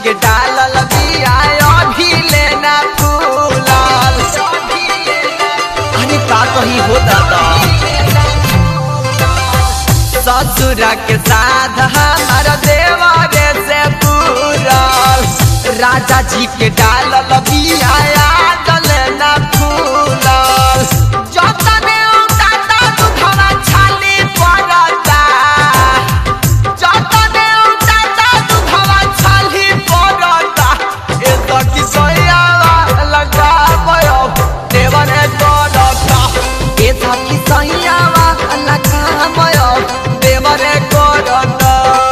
के डालल बिया अभी लेना फूलल अरे का कही हो दादा ससुरा के साथ हमार देवरे से पूरल राजा जी के डालल बिया आदल न फूलल जतने उताता दुधवा छाली पड़ता जतने उताता दुधवा छाली पड़ता ए सखी सैयावा लगावयो देवरे करता ए सखी सैयावा लगावयो देवरे करता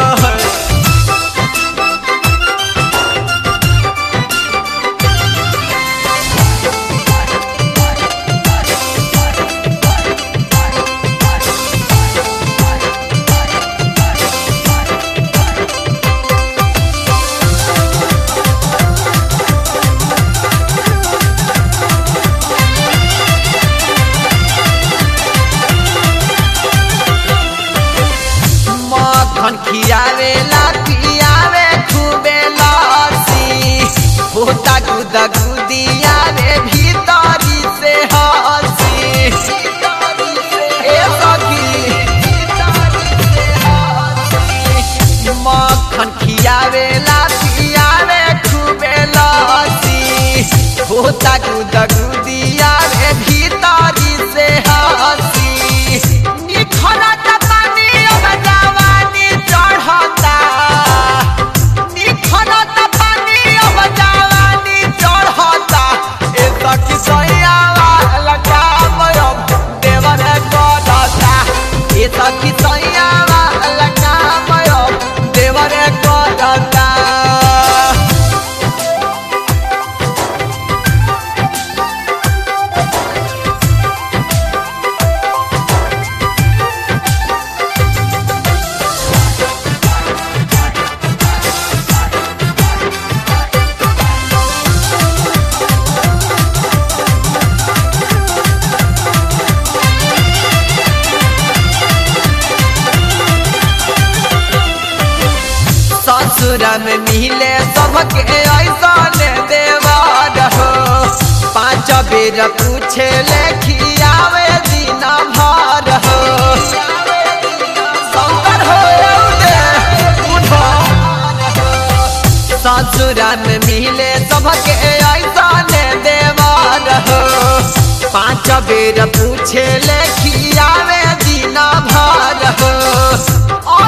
मखन खियावे ला पियावे खूबे लसी होता गुदा गुदिया रे भीतरी से हसी ए सखी मखन खियावे ला पियावे खूबे लसी होता गुदा गुदिया रे भीतरी से हसी निखरत पानी अब जवानी चढ़ता निखरत पानी अब जवानी चढ़ता ए सखी सैयावा लगावयो देवर करता ए सखी सैयावा लगावयो देवर करता ससुर में मिले सबके ऐसा देवार हो पाँच बेर पूछे लेखियावे दिन भर हो शंकर हो रौदे, उठो। ससुर में मिले सबके ऐसा देवार हो पाँच बेर पूछे लेखियावे दिन भर हो